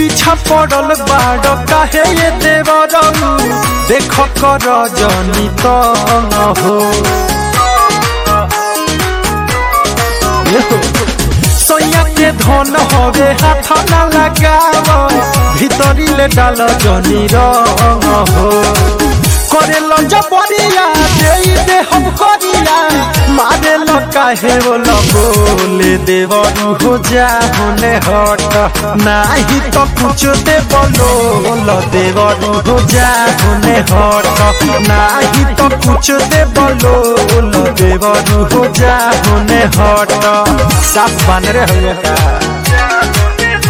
पीछा पड़ल बाड़ काहे ये देवरऊ देख कर जनी तो हो सैया के धन हवे हाथ न लगाव भीतरी ले डाल जनी रंग हो करे लंजा बरिया दे दे हम करिया मारे ल काहे वो बोले देवरू हो जा होने हट नाही तो कुछ दे बोलो ल देवरू हो जा होने हट नाही तो कुछ दे बोलो ल देवरू हो जा होने हट साफ बन रहे हो का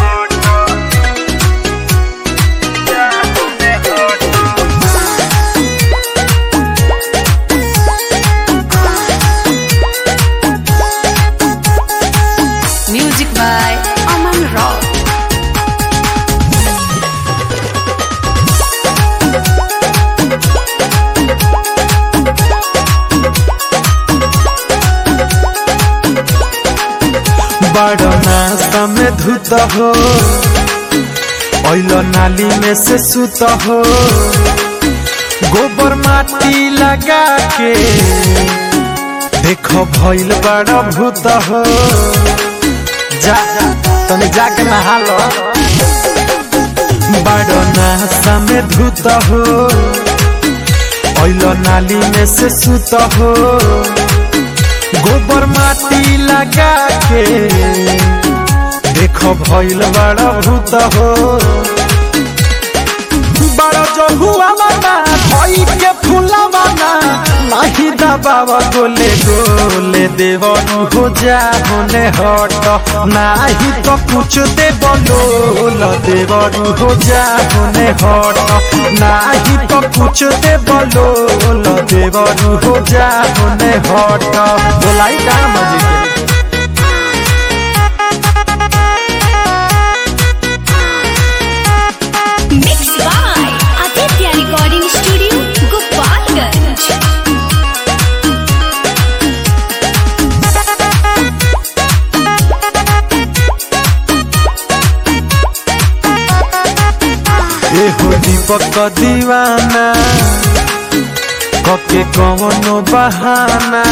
Music by Aman Rao. बड़ नाश्ता में धुत हो ओइलो नाली में से सुत हो गोबर माटी लगा के देखो भइल बड़ा भूत हो जा तनी जाके नहा लो बड़ नाश्ता में धुत हो ओइलो नाली में से सुत हो गोबर माटी लगा के देखो भइल बड़ा भूत हो बड़ा जो हुआ माना भई के फूला माना नाही दबावा गोले गोले देवनु हो जा होने हट नाही तो कुछ दे बोलो देवनु हो जा होने हट नाही तो कुछ दे बोलो देवनु हो जा होने हट बोलाई का मजे के Mixed by Aditya Recording Studio, Gopalganj. ए हो दीपक दीवाना कके कवनो बहाना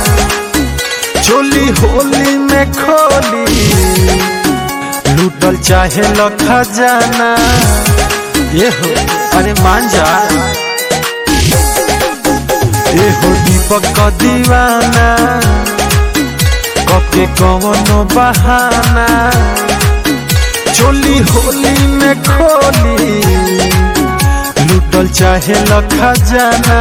चोली होली में खोली लूटल चाहे ल खजाना ये हो अरे मान जा ए हो दीपक दीवाना कके कवनो बहाना चोली होली में खोली लूटल चाहे ल खजाना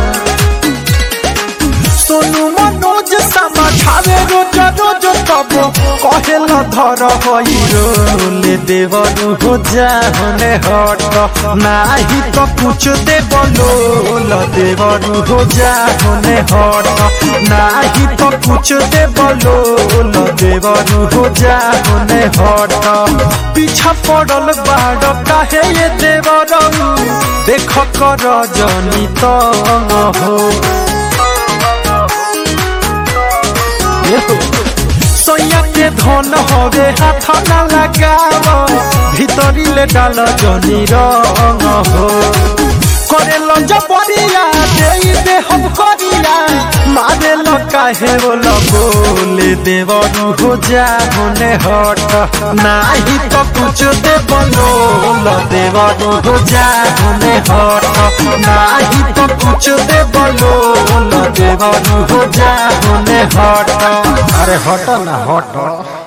सोनू मनोज समझावे रोज रोज तब कहे ल धर हई रोले देवनु हो जा होने हट नाही तो कुछ दे बोलो ल देवनु हो जा होने हट नाही तो कुछ दे बोलो ल देवनु हो जा होने हट पीछा पड़ल बाड़ काहे ये देवरऊ देख कर जनी तो हो सैया के धन हवे हाथ न लगाव भीतरी ले डाल जनी रंग हो करे लंजा बरिया दे दे हम करिया मारे ल काहे बोल बोले देवनु हो जा होने हट नाही तो कुछ दे बोलो ल देवनु हो जा होने हट नाही तो कुछ दे बोलो ल देवनु हो जा होने हट अरे हट ना हट